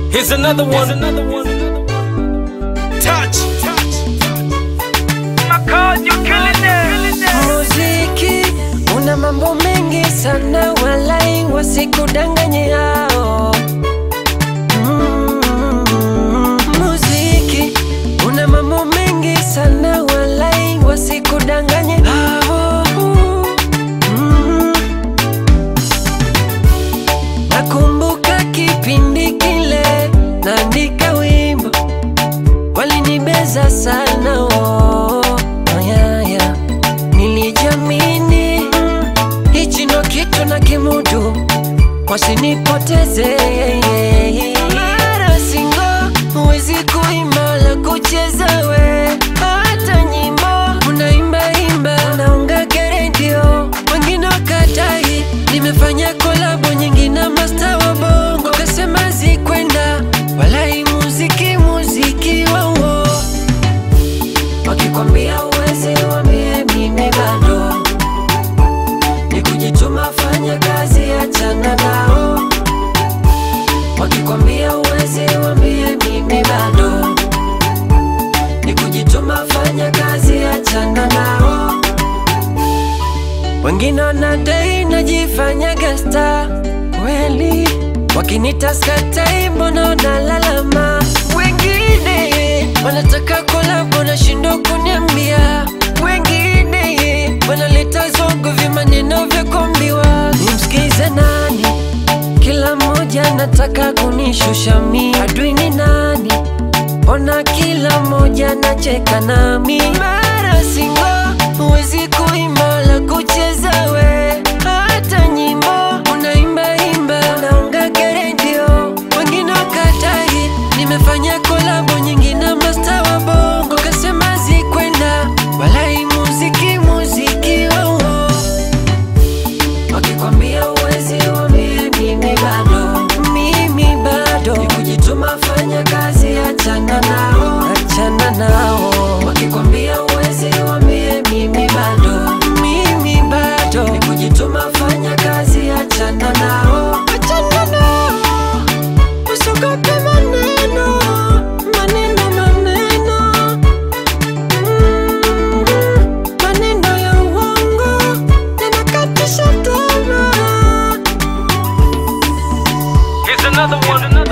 Here's another one. Here's another one. Touch. Muziki una mambo mengi sana, walai wasikudanganye hao. Mm, Muziki una mambo mengi sana, walai wasikudanganye hao. Mm. Nakumbuka kipindi kile naandika wimbo walinibeza sana oh, oh, yeah, yeah. Nilijamini mm, hichi ndo kitu na kimudu, wasinipoteze mara singo, huwezi kuimba la kucheza we, hata nyimbo unaimbaimba unaunga redio, wengine wakatai. Nimefanya kolabo nyingi na masta wa bongo, kasema zikwenda, walai muziki muziki wao wakikwambia uwezi wambie mimi bado ni kujituma, fanya kazi, achana nao. Wakikwambia uwezi wambie mimi bado ni kujituma, fanya kazi, achana nao. Wengine wanadai najifanya gasta kweli, wakinita skatai, mbona wanalalama? Wengine wanataka kolabo, nashindwa kuniambia. Wengine wanaleta zogo, vimaneno vya kuambiwa. Nimsikize nani? Kila mmoja anataka kunishusha mi. Adui ni nani? Ona kila mmoja nacheka nami. Mara singo, huwezi kuimba la kucheza we, hata nyimbo unaimbaimba unaunga redio, wengine wakatai. Nimefanya kolabo nyingi na masta wa bongo, kasema zikwenda, walai muziki muziki wao wakikwambia uwezi wambie mimi bado mimi bado ni kujituma fanya kazi achana nao achana nao wakikwambia uwezi wambie mimi bado mimi bado ni kujituma fanya kazi achana nao achana nao usiogope maneno maneno maneno Mm, maneno ya uongo yanakatisha tamaa Here's another one.